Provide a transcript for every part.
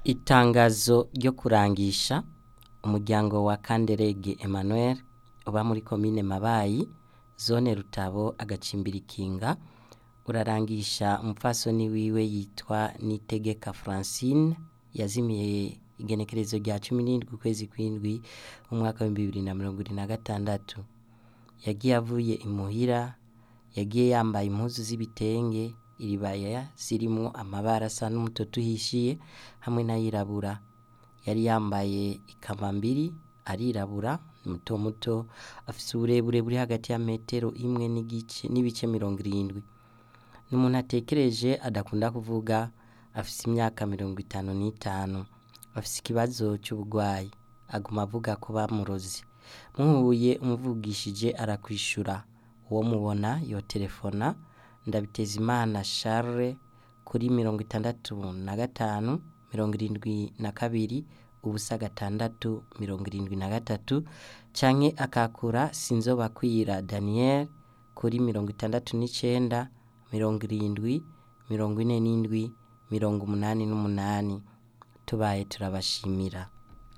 Itangazo ryo kurangisha umuryango wa Kanderege Emmanuel uba muri komine Mabayi zone Rutabo agacimbiri Kinga urarangisha umupfasoni wiwe yitwa Nitegeka Francine yazimiye igenekerezo rya cumi n'indwi ukwezi kw'indwi umwaka w'ibihumbi bibiri na mirongo ibiri na gatandatu yagiye avuye imuhira yagiye yambaye impuzu z'ibitenge iribaya zirimwo amabara asa n'umutoto uhishiye hamwe n'ayirabura yari yambaye ikambambiri arirabura muto muto afise uburebure buri hagati ya metero imwe n'igice n'ibice mirongo irindwi n'umuntu atekereje adakunda kuvuga afise imyaka mirongo itanu n'itanu afise ikibazo c'ubugwayi aguma avuga ko bamuroze muhuye umuvugishije arakwishura uwo mubona yoterefona Ndabitezimana Charles kuri mirongo itandatu na gatanu mirongo irindwi na kabiri ubusa gatandatu mirongo irindwi na gatatu canke akakura Sinzobakwira Daniel kuri mirongo itandatu n'icenda mirongo irindwi mirongo ine n'indwi mirongo umunani n'umunani tubaye turabashimira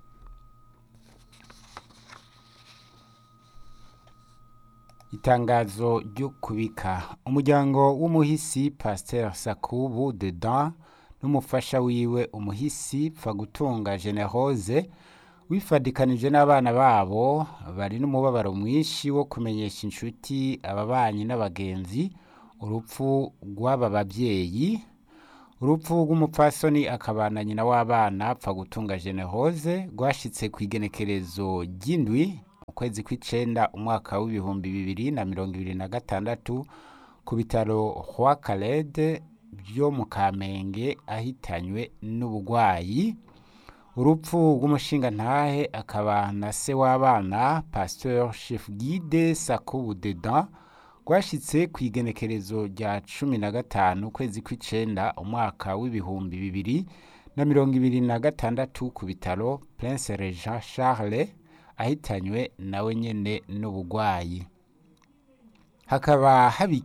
Itangazo ryo kubika umuryango w'umuhisi Pasteur Sakubu Dedan n'umufasha wiwe umuhisi Pfagutunga Generose wifadikanije n'abana babo bari n'umubabaro mwinshi wo kumenyesha inshuti ababanyi n'abagenzi urupfu rw'aba bavyeyi urupfu rw'umupfasoni akabana nyina w'abana Pfagutunga Generose rwashitse kw'igenekerezo ry'indwi ukwezi kw'icenda umwaka w'ibihumbi bibiri na mirongo ibiri na gatandatu ku bitaro Roi Calede vyo mu Kamenge ahitanywe n'ubugwayi urupfu rw'umushingantahe akaba na se w'abana Pasteur Chef Guide Sakubu Dedan rwashitse kw'igenekerezo rya cumi na gatanu ukwezi kw'icenda umwaka w'ibihumbi bibiri na mirongo ibiri na gatandatu ku bitaro Prince Regent Charles ahitanywe nawe nyene n'ubugwayi hakaba habiki